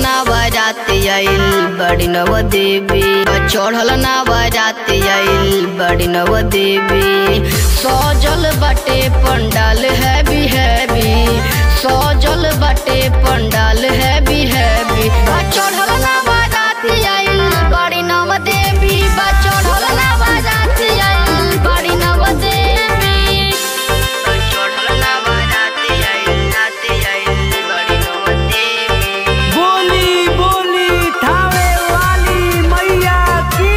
ना बारात आइल बड़ी नव देवी चढ़ल ना बारात आइल बड़ी नव देवी सजल बाटे पंडाल हैवी हैवी सजल बाटे पंडाल हैवी हैवी चढ़ल ना बारात आइल बड़ी नव देवी चढ़ल ना बारात आइल बड़ी नव देवी चढ़ल ना बारात आइल रात आइल बड़ी नव देवी बोली बोली थावे वाली मैया की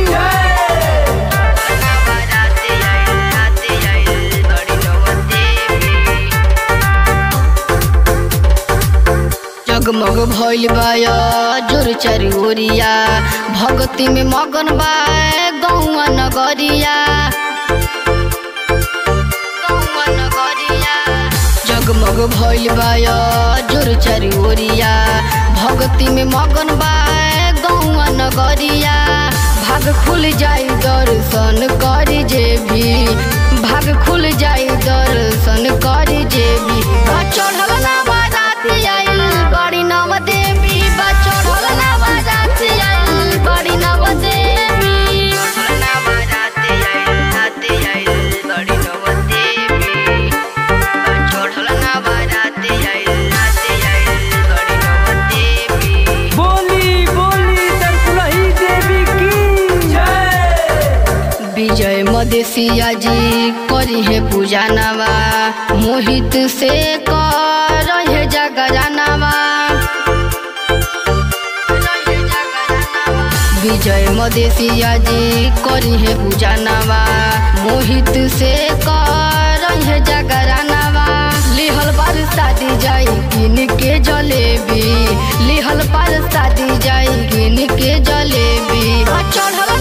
जगमग भइल बाया जोर चारी ओरिया भगती में मगन बा गौआ नगरिया गौआ नगरिया जगमग भइल बाया जोर चारी ओरिया भगती में मगन बा गौआ नगरिया भाग खुल जाई दर्शन करी जे भी भाग खुल जाई दर्शन करी जे भी बा चढ़ल ना बारात आइल बड़ी नव देवी बा चढ़ल ना बारात आइल बड़ी नव देवी चढ़ल ना बारात आइल रात आइल बड़ी नव देवी बा चढ़ल ना बारात आइल रात आइल बड़ी नव देवी बोली बोली तरकुलही देवी की जय विजय मदेशिया जी करी है पूजा नवा मोहित से कर है जगरानवा विजय मदेशिया जी करी है पूजा नवा मोहित से कर है जगरानवा लिहल पर शादी जाई किन के जलेबी लिहल पर शादी जाई किन के जलेबी चढ़ल